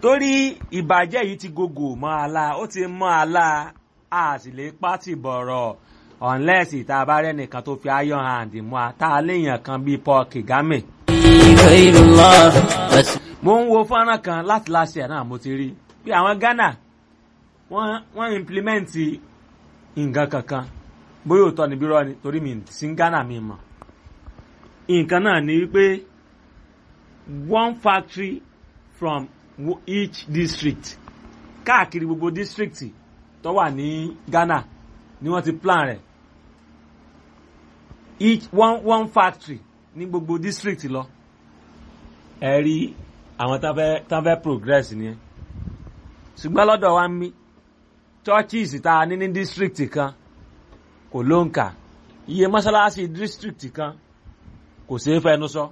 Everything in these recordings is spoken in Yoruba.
torí ìbàjẹ́ yìí ti gògò mọ́ àlá ó ti mọ́ àlá a sì lè pátì bọ̀rọ̀ unless ìta bá rẹ́nìkan tó fi iron hand mú a tá a léèyàn kan bíi Paul Kagame. غير الله بس mo ń wo fọ́nrán kan láti láṣẹ ẹ̀ náà mo ti rí bí àwọn Ghana wọ́n wọ́n implement nǹkan kankan bóyá òótọ́ ni bírọ́ ni torí mi sí Ghana mi mọ̀ nǹkan náà ni wípé one factory from wo- each district káàkiri gbogbo district tó wà ní Ghana ni wọ́n ti plan rẹ̀ each one one factory ní gbogbo district lọ ẹ rí àwọn tán fẹ́ tán fẹ́ progress nìyẹn ṣùgbọ́n lọ́dọ̀ wa ń mí churches tá a ní ní district kan kò ló ń kà iye mọ́ṣáláṣí district kan kò ṣeé fẹnu sọ.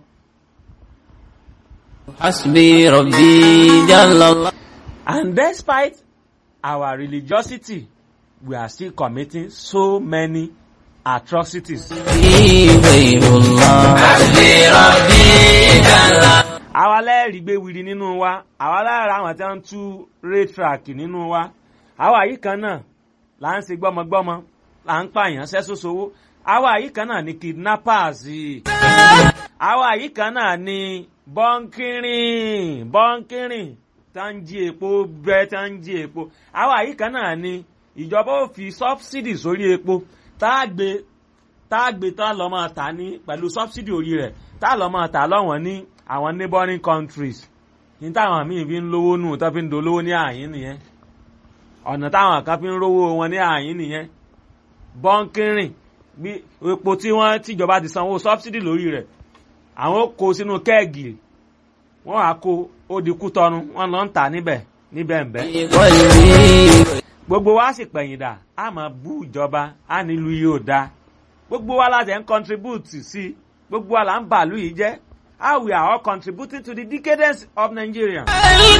حسبي ربي جل الله And despite our religiosity, we are still committing so many atrocities. غير الله حسبي ربي جل الله àwa lẹ́ẹ̀rí gbé wiri nínú wa àwa lára àwọn tí wọ́n ń tú raytrack nínú wa àwa yìí kan náà là ń ṣe gbọ́mọgbọ́mọ là ń pààyàn sẹ́sọ́sowó àwa yìí kan náà ni kidnappers àwa yìí kan náà ni bọ́ńkìrìn bọ́ńkìrìn tá ń jí epo bẹ́ẹ̀ tá ń jí epo àwa yìí kan náà ni ìjọba ò fi subsidy sórí epo tá a gbé tá a gbé tá a lọ́ máa tà ní pẹ̀lú subsidy orí rẹ̀ tá a lọ́ máa tà lọ́wọ́n ní àwọn neighboring countries ní táwọn míì fi ń lówó nù tó fi ń dolówó ní àyín nìyẹn ọ̀nà táwọn kan fi ń rówó wọn ní àyín nìyẹn bọ́ńkìrìn bí epo tí wọ́n tìjọba ti sanwó subsidy lórí rẹ̀ àwọn ó kó sínú kẹ́ẹ̀gì wọ́n á kó ó di kú tọnu wọ́n lọ ń tà níbẹ̀ níbẹ̀ ń bẹ́ قلبي gbogbo wa sì pẹ̀yìn dà á máa bú ìjọba á nílùú yìí ò dáa gbogbo wa láti ń contribute sí gbogbo wa là ń bàálù yìí jẹ́ how we are all contributing to the decadence of Nigeria.